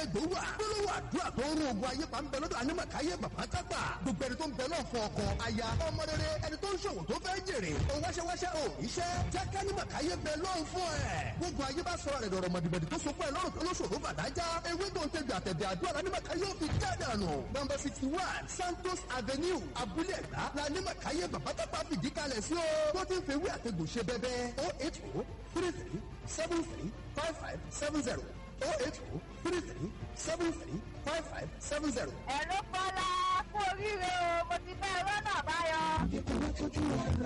lẹ́gbẹ̀ẹ́ wà gbólóhùn àdúrà tó ń rún ogun ayé pa ń bẹ lọ́dọ̀ anímọ̀káyé bàbá tápà gbogbo ẹni tó ń bẹ náà fún ọkọ aya ọmọ rere ẹni tó ń ṣòwò tó fẹ́ jèrè ó wáṣẹ́wáṣẹ́ ò iṣẹ́ jẹ́ kánímọ̀káyé bẹ lọ́hùn fún ẹ̀ gbogbo ayé bá sọ̀rọ̀ rẹ̀ dọ̀rọ̀ mọ̀dìbọ̀dì tó so fún ẹ lọ́rùn tó lóṣòro bàdájá ewé tó ń tẹ̀gbẹ̀ àtẹ̀dẹ̀ àdúrà lánímọ̀káyé ò fi jáde àná nọmba sixty one santos avenue abúlé ẹ̀gbá lánímọ̀káyé bàbá tápà fìdí kalẹ̀ sí o tó ti ń fewé àtẹ̀gbò ṣe bẹ́bẹ́ o eight o three three seven three five five seven zero o eight o three three seven three five five seven zero. ẹ̀rọ kọ́lá kú oríire o mo ti fẹ́ rọ́nà báyọ̀.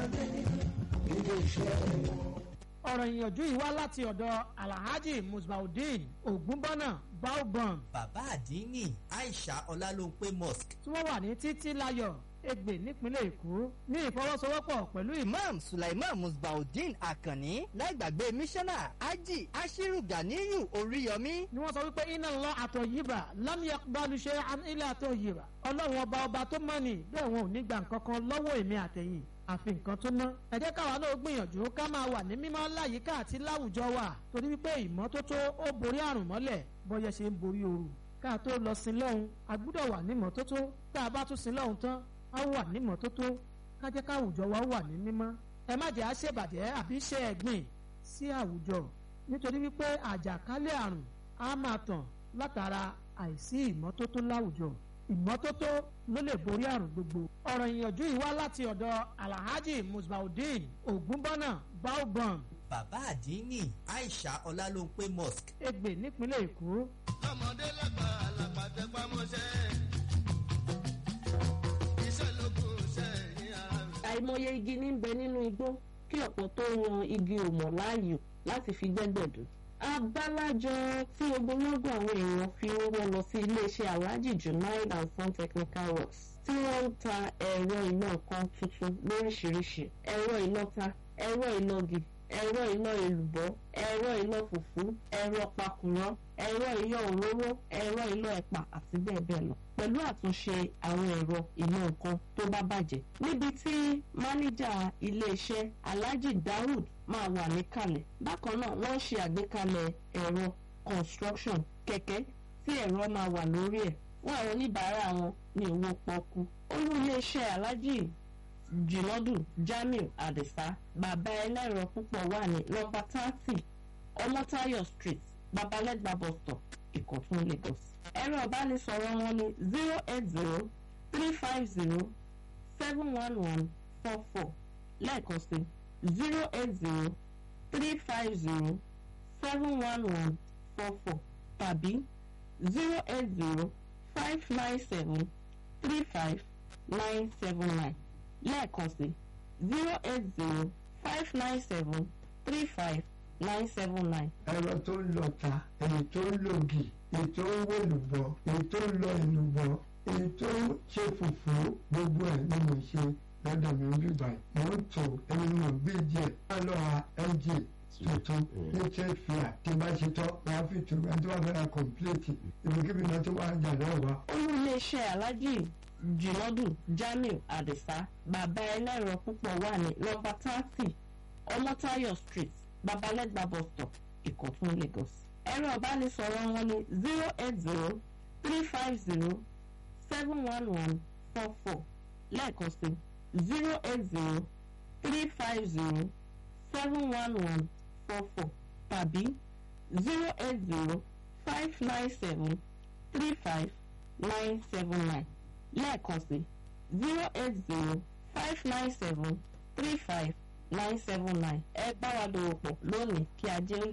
ọ̀rọ̀ ìyànjú yìí wá láti ọ̀dọ̀ alhaji musbaudeen ogunbọ́nà baobam bàbá àdínní aisha ọlálóńpé mosque tí wọ́n wà ní títí láyọ̀ ègbè nípínlẹ̀ èkó ní ìfọwọ́sowọ́pọ̀ pẹ̀lú ìmọ̀ imam sulaiman musbaudeen akanni láìgbàgbé mísánná ají ashiru ganiyu oríyọmí ni wọ́n sọ wípé iná lọ àtọ̀ yìbà lámìyà balùṣe ilé àtọ̀ yìbà ọlọ́run ọba ọba tó mọ̀ ní bẹ́ẹ̀ wọn ò ní gbà nǹkan kan lọ́wọ́ èmi àtẹ̀yìn àfi nǹkan tó ná. ẹ jẹ́ káwa náà gbìyànjú ká máa wà ní mímọ́ láyìíká àti láwùjọ wa torí wípé ìmọ́tótó ó borí àrùn mọ́lẹ̀ bọ́yẹ ṣe ń borí ooru. ká tó lọ sí lọ́hùn a gbúdọ̀ wà ní mọ́tótó tá a bá tún sí lọ́hùn tán a wà ní mọ́tótó ká jẹ́ káwùjọ wa wà ní mímọ́. ẹ má jẹ́ àṣebàjẹ́ àbí ṣe ẹ̀gbìn sí àwùjọ nítorí wípé àjàkálẹ̀ àrùn á máa tàn látara àìsí ìmọ́tótó láwùjọ ìmọ́tótó ló lè borí àrùn gbogbo. ọ̀rọ̀ ìyànjú yìí wá láti ọ̀dọ̀ alhaji musbaudeen ogunbọ́nà baobam bàbá àdínní aisha ọlálóńpé mosque ègbè nípínlẹ̀ èkó. lọ́mọdé lágbà àlàpà tẹpá mọ́ṣẹ́ iṣẹ́ lókun ṣẹ́yìn ara mi. àìmọye igi ní ń bẹ nínú igbó kí ọ̀pọ̀ tó yan igi òmọ̀ láàyò láti fi gbẹ́gbẹ̀dù. abálájọ tí ogunlọ́gọ̀ àwọn èèyàn fi owó lọ sí iléeṣẹ́ alhaji junaid and son technical works tí wọ́n ń ta ẹ̀rọ iná nǹkan tuntun lóríṣiríṣi ẹ̀rọ ìlọta ẹ̀rọ ìlọgì ẹ̀rọ iná èlùbọ́ ẹ̀rọ iná fùfú ẹ̀rọ pakùrọ̀ ẹ̀rọ iná òróró ẹ̀rọ iná ẹ̀pà àti bẹ́ẹ̀ bẹ́ẹ̀ lọ pẹ̀lú àtúnṣe àwọn ẹ̀rọ iná nǹkan tó bá bàjẹ́ níbi tí máníjà iléeṣẹ́ alhaji daoud máa wà níkàlẹ̀ bákan náà wọ́n ṣe àgbékalẹ̀ ẹ̀rọ construction kẹ̀kẹ́ tí ẹ̀rọ máa wà lórí ẹ̀ fún àwọn oníbàárà wọn ní owó pọ́kú olú iléeṣẹ́ alhaji jìnàdù jamiu adisa bàbá ẹlẹ́rọ púpọ̀ wà ní nọmba thirty ọmọtayọ street babalẹ́gbà bus stop ìkọ̀tún lagos. ẹ̀rọ ìbánisọ̀rọ̀ wọn ní zero eight zero three five zero seven one one four four lẹ́ẹ̀kan sí zero eight zero three five zero seven one one four four tàbí zero eight zero five nine seven three five nine seven nine lẹ́ẹ̀kan sí zero eight zero five nine seven three five nine seven nine. ẹ̀rọ tó ń lọ ta èyí tó ń lògì èyí tó ń wòlùbọ̀ èyí tó ń lọ ìlùbọ̀ èyí tó ń ṣe fùfú gbogbo ẹ̀ ni mo ṣe lọ́dọ̀ mi ń bíbá ẹ̀ mò ń tò ẹni mo gbé díẹ̀ má lọ ra mg tuntun ní trade fair tí bá ṣe tọ́ wàá fi tù ẹni tó bá fẹ́ ra complete ibikíbi náà tó wà jà náà wá. olú iléeṣẹ́ alájì jìnàdù jamiu adisa bàbá ẹlẹ́rọ púpọ̀ wà ní nọmba thirty ọmọtayọ street babalẹ́gbà bus stop ìkọ̀tún lagos. ẹ̀rọ ìbánisọ̀rọ̀ wọn ní zero eight zero three five zero seven one one four four lẹ́ẹ̀kan sí zero eight zero three five zero seven one one four four tàbí zero eight zero five nine seven three five nine seven nine lẹ́ẹ̀kan sí zero eight zero five nine seven three five nine seven nine ẹ bá wa dòwò pọ̀ lónìí kí ajé ń